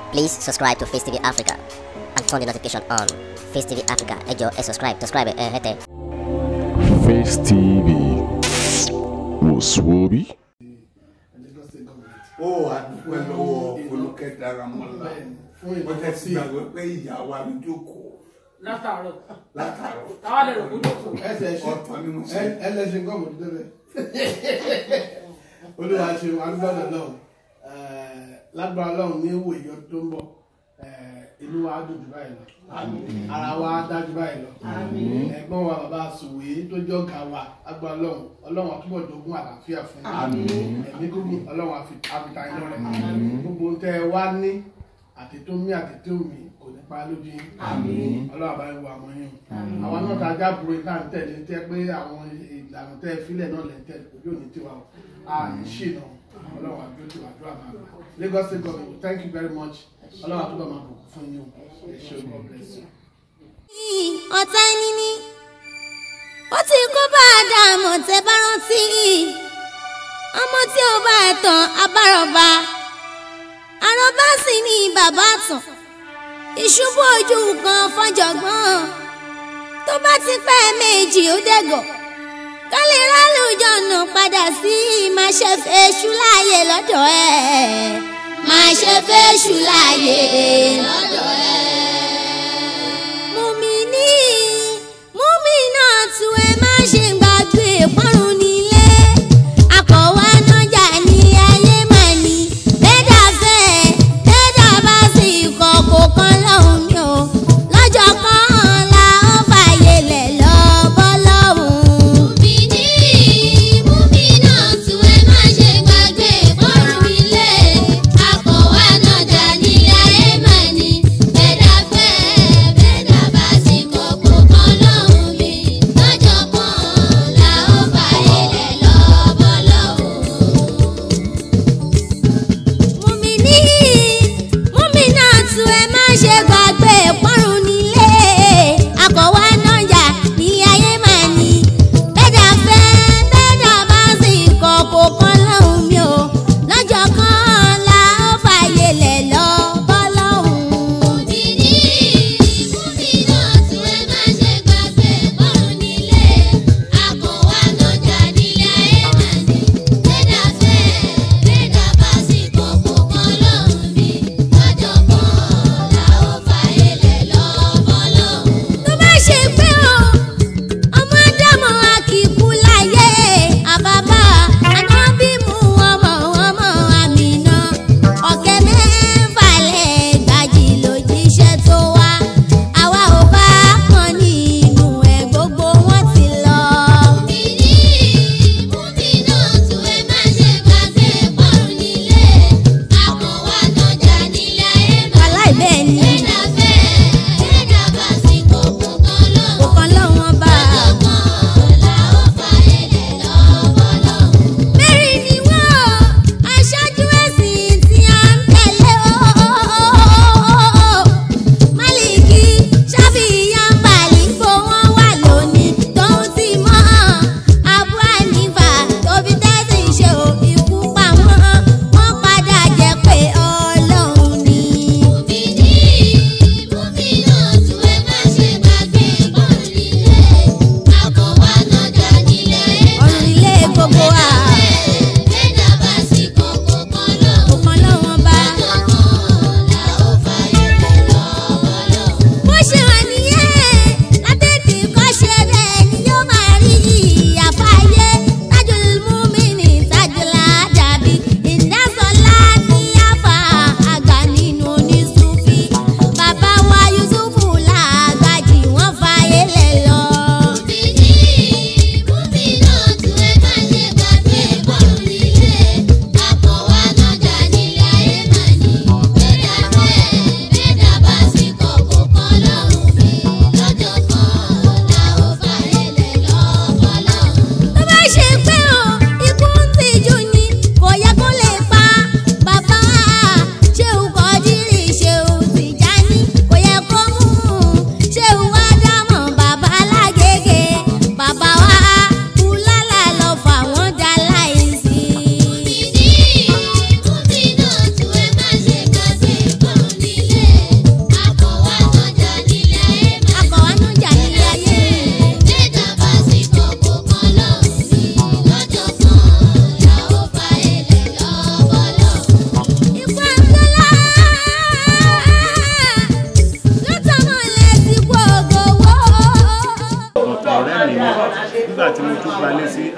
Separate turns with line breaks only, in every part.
Please subscribe to Face TV Africa and turn the notification on. Face TV Africa, ẹ jọ̀ọ́ ẹ subscribe, subscribe ẹ hẹ́tẹ̀.
Face TV wòsùwòbí.
Lagos State government.
ó àdúgbò lọ́wọ́ olùkẹ́ daramọ́lá
Bẹ́ẹ̀ni, fún
wọ́n tẹ́ sí
ìdọ́sí
gbàgbé pé ìyá wa ló jókòó
látàárọ̀
látàárọ̀
táwa lè rò kó jókòó
ẹsẹ̀ ṣe
ọ̀tọ̀ ni mo ṣe
ẹ- ẹlẹ́sìn gọ́ọ̀mù tó débẹ̀. Olúwa ṣe agbọ́dọ̀ náà lágbára Ọlọ́run ní ìwò ìyọ tó ń bọ̀ eh, inú wa á dùn jù báyìí lọ ara wa á dájú báyìí lọ ẹ̀gbọ́n wa bàbá sùwé tó jẹ́ ọ̀gá wa lágbára Ọlọ́run Ọlọ́run àtúbọ̀ jogún àlàáfíà fún yín ẹ̀mí gígùn Ọlọ́run àfi- àfitá iná rẹ̀ gbogbo ohun tẹ́ ẹ wá ní àti tó mí àti tó mí kò ní pa lójú yín Ọlọ́run àbáyé wo àmọ́ yín àwọn náà tá a jábúrò tá à ń tẹ̀lé tẹ́ pé àwọn ìlànà tẹ́ ẹ fílẹ̀ náà lẹ́ ń tẹ̀lé ojú òní tiwa o a ní ṣìnà Ọlọ́run àbí ojú àdúrà máa gbà Lagos State government thank you very much Ọlọ́run àtúbọ̀ máa bùkún fún yín o ẹ ṣé o God bless you.
ọ̀tá ẹni ní ó ti kó bá a dá àmọ̀ tẹ́ bá rántí ọmọ tí ó bá ẹ̀ tàn abárọ̀bá àròbá sì ni bàbá tàn ìṣubú ojú kan fọjọ̀gbọ́n tó bá ti pẹ́ méjì ó dẹ̀gọ̀ ká lè rálùjọ nà padà sí máa ṣe fèṣù láàyè lọ́dọ̀ ẹ̀ máa ṣe fèṣù láàyè lọ́dọ̀ ẹ̀ mùmíní múmínà tú ẹ má ṣe gbàgbé ìpọ́nrún nílé akọ̀wé nájà ní ayé mà ní bẹ́ẹ̀dà fẹ́ bẹ́ẹ̀dà bá sì kọ̀kọ̀ kan lọ́hùn mi ò lọ́jọ́ kan la ó fàyè lẹ̀ lọ bọ́ lọ́hùn. mùmíní múmínà tú ẹ má ṣe gbàgbé ìpọ́nrún nílé akọ̀wé nájà ní ayé mà ní.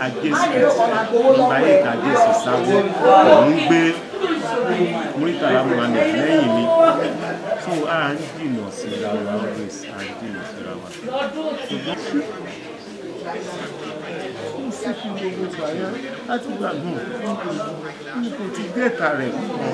ajé street nọ́mbà eight ajé sí sábẹ́ òun gbé muritala muhammed lẹ́yìn mi so a ń jìnnà síra wa always a ń jìnnà síra wa. ó sì fi gbogbo gbà yẹn láti gbà gùn n kò ti dẹ́ta rẹ̀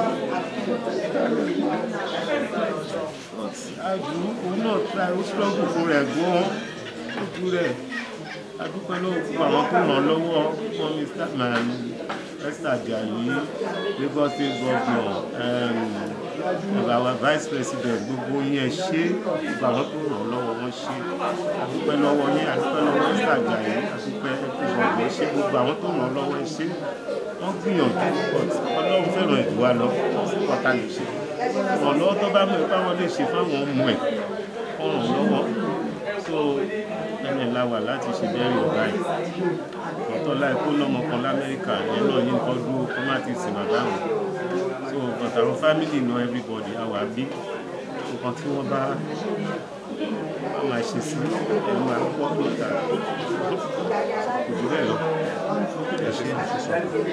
àjù òun náà ta ó struggle fún rẹ̀ gan-an ojú rẹ̀ adúpẹ́ lọ́wọ́ fún àwọn tó ràn lọ́wọ́ fún mr man esther ajayi lagos state governor um, our vice president gbogbo yín ẹ ṣe gbogbo àwọn tó ràn lọ́wọ́ wọn ṣe adúpẹ́ lọ́wọ́ yín adúpẹ́ lọ́wọ́ esther ajayi adúpẹ́ gbogbo ẹ ṣe gbogbo àwọn tó ràn lọ́wọ́ ẹ ṣe wọ́n gbìyànjú but ọlọ́run fẹ́ràn ìlú wa lọ kọ́ta lè ṣe ìrànlọ́wọ́ tó bá mọ̀ ẹ́ báwọn lè ṣe fáwọn ọmọ ẹ̀ ọ̀ràn lọ́wọ́ so ẹni ńlá wà láti ṣe bẹ́ẹ̀rì ọ̀gá ẹ̀ ọ̀tọ̀ láì kó lọ́mọ kan lamẹ́ríkà yẹn náà yín kọ́ dúró kó má ti sìn bàbá wọn so but àwọn family know everybody àwa bí nǹkan tí wọ́n bá wọ́n máa ṣe sí ẹ̀ máa gbọ́ níta kò jù bẹ́ẹ̀ lọ ẹ ṣe àṣìṣe.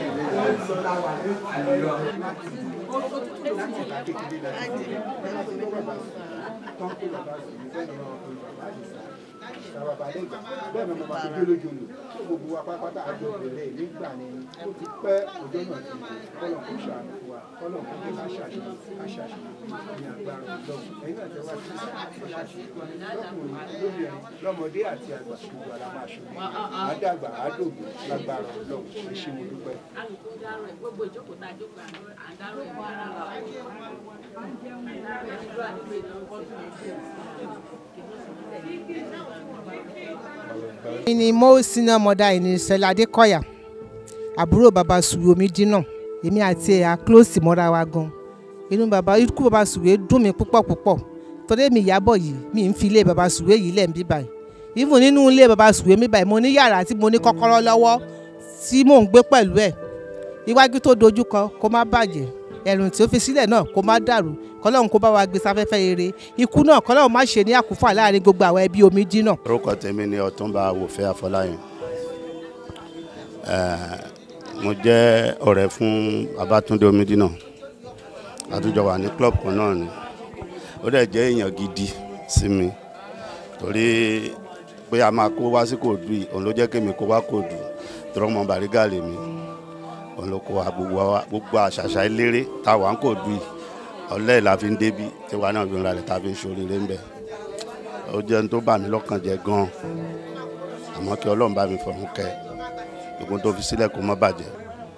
bẹ́ẹ̀ ni mo máa fi dé lójú olù tó gbogbo wa pátápátá àjọ bẹ̀rẹ̀ nígbà ni ó ti pẹ́ ọjọ́ náà ti kọ́lọ̀ kó ṣàánú fún wa kọ́lọ̀ kó kí ká ṣàṣeyọrí ká ṣàṣeyọrí ní agbára lọ́wọ́ ẹ̀yin náà tẹ́wọ́ sí ṣàṣeyọrí lọ́kùnrin lóbìnrin lọ́mọdé àti àgbà gbogbo ara máa ṣe àdàgbà àdògbò lágbára lọ́wọ́ ẹ ṣé mo dúpẹ́.
gbogbo ìjókòó tá a jókòó àdáró ẹ̀ wá ara wa.
mi ni mo senior mother ẹni Sẹlá Adékọ̀yà àbúrò bàbá sùwé omi dínà èmi àti ẹ̀ à close mọ́ra wa gan inú bàbá ikú bàbá sùwé dùn mí púpọ̀ púpọ̀ torí èmi ìyàbọ̀ yìí mi ń fi ilé bàbá sùwé yìí lẹ̀ ń bí báyìí even nínú ilé bàbá sùwé mi báyìí mo ní yàrá tí mo ní kọ́kọ́rọ́ lọ́wọ́ tí mò ń gbé pẹ̀lú ẹ̀ iwájú tó dojú kọ kó má bàjẹ́ ẹ̀rùn tí ó fi sílẹ̀ náà kó má dàrú kọ́lọ́hún kó bá wa gbé sáfẹ́fẹ́ rere ikú náà kọ́lọ́hún má ṣe ní àkúfà láàrin gbogbo àwọn ẹbí omi dínà.
orúkọ tèmi ni ọ̀túnba wòfẹ́ afọláyàn mo jẹ́ ọ̀rẹ́ fún babatunde omidina àtúnjọ wà ní club kan náà ni ó dẹ̀ jẹ́ èèyàn gidi sí mi torí pé a máa kó wá sí kòdù yìí òun ló jẹ́ kémi kó wá kòdù torí ọmọ bàrígà lèmi òun ló kó wa gbogbo wa gbogbo àṣàṣà eléré táwa ń kòdù yìí ọlẹ́ la fi ń débi tiwa náà fi ń ralẹ̀ tá a fi ń ṣoríire ń bẹ̀ ó jẹ́ ní tó bà mí lọ́kàn jẹ́ gan-an àmọ́ kí ọlọ́run bá mi fọ̀run kẹ́ gbogbo tó fi sílẹ̀ kó má bàjẹ́.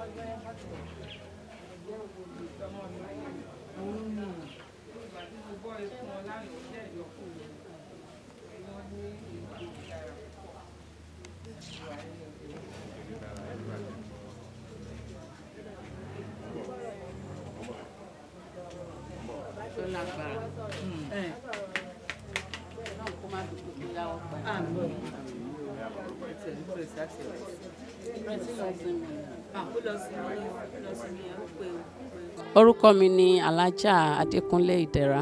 tó lágbára. ẹ náà kó má dùn kó yáwó pa. orúkọ mi ni alájà adékúnlé ìdẹ̀ra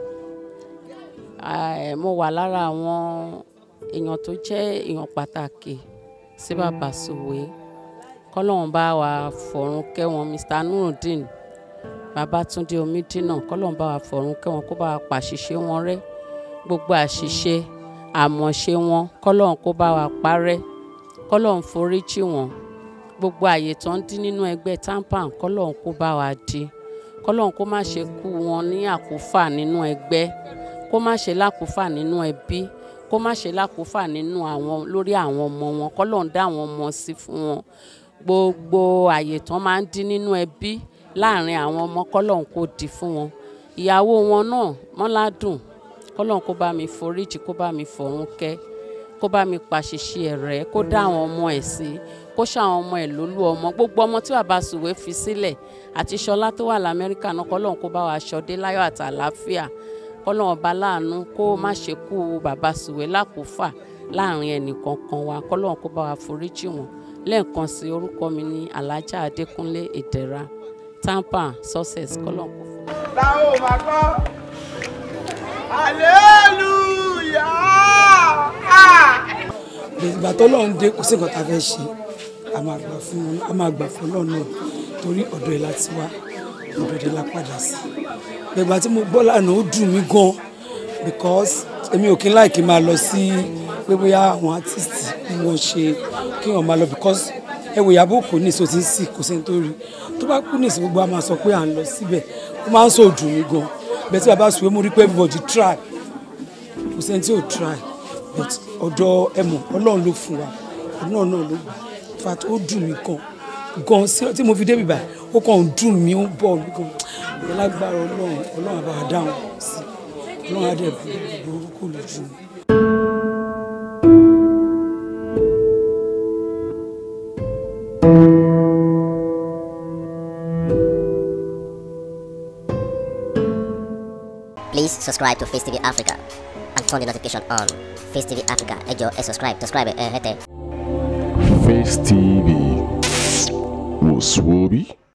Eh, mo wà lára àwọn èèyàn tó jẹ́ èèyàn pàtàkì sí bàbá sòwé kọ́lọ́run bá wa fọ̀run kẹ́ wọn mr nurudeen babatunde omidina kọ́lọ́run bá wa fọ̀run kẹ́ wọn kó bá wa pàṣìṣe wọn rẹ́ gbogbo àṣìṣe àmọ̀ṣe wọn kọ́lọ́run kó bá wa parẹ́ kọ́lọ́run foríjì wọn gbogbo àyè tó ń dín nínú ẹgbẹ́ tampan kọ́lọ́run kó bá wa di kọ́lọ́run kó má ṣe kú wọn ní àkúfà nínú ẹgbẹ́ kó má ṣe lákúfà nínú ẹbí kó má ṣe lákúfà nínú àwọn lórí àwọn ọmọ wọn kọ́lọ́run dá àwọn ọmọ sí fún wọn gbogbo àyè tán máa ń dín nínú ẹbí láàrin àwọn ọmọ kọ́lọ́run kó di fún wọn ìyàwó wọn náà mọ́ládùn kọ́lọ́run kó bá mi foríjì kó bá mi fọ̀run kẹ́ kó bá mi pàṣìṣe ẹ̀rẹ́ kó dá àwọn ọmọ ẹ̀ sí kó ṣàwọn ọmọ ẹ̀ lólú ọmọ gbogbo ọmọ tí bàbá sùwé fi sílẹ̀ àti ṣọlá tó wà lamẹ́ríkà náà kọ́lọ́run kó bá wa ṣọdé láyọ̀ àti àlàáfíà kọ́lọ́run ọba láàánú kó má ṣe kú bàbá sùwé lákòófà láàrin ẹnìkankan wa kọ́lọ́run kó bá wa foríjì wọn lẹ́ẹ̀kan sí orúkọ mi ní alájà adékúnlé ìdẹ̀ra tampa success kọ́lọ́run kó fún mi.
táwọn ò máa gbọ́ hallelujah.
ìgbà tó lọ́n dé kò sí nǹkan tá a fẹ́ ṣe
a máa gbà fún wọn a máa gbà fún ọlọ́run náà torí ọ̀dọ̀ ẹ̀ láti wá ọ̀dọ̀ ẹ̀ la padà sí gbẹ̀gbà tí mo gbọ́ lánàá ó dùn mí gan because èmi ò kí ń láì kí n máa lọ sí pé bóyá àwọn artist ni wọ́n ṣe kí wọ́n máa lọ because ẹ wò Ìyábọ̀ Òjó ní ìsò tí ń sì kò sẹ́ni tó rí tó bá kú ní ìsìn gbogbo a máa sọ pé à ń lọ síbẹ̀ ó máa ń sọ dùn mí gan bẹ́ẹ̀ tí bàbá sùwé mo rí pé everybody try kò sẹ́ni tí ò try but ọ̀dọ̀ ẹ̀mọ̀ ọlọ́run ló fún wa ọlọ́run náà ló gbà fat ó dùn mí gan gan sí tí mo fi débi báyìí ó kàn ń dùn mí ó ń bọ̀ mí gan ìyẹn lágbára ọlọ́run ọlọ́run àbá wa dáhùn sí ọlọ́run á dẹ̀ burúkú lójú mi.
Please subscribe to Face TV Africa and turn the notification on. Face TV Africa, ẹ jọ̀ọ́ ẹ subscribe, subscribe ẹ hẹ́tẹ̀.
Face TV. Was Swoby?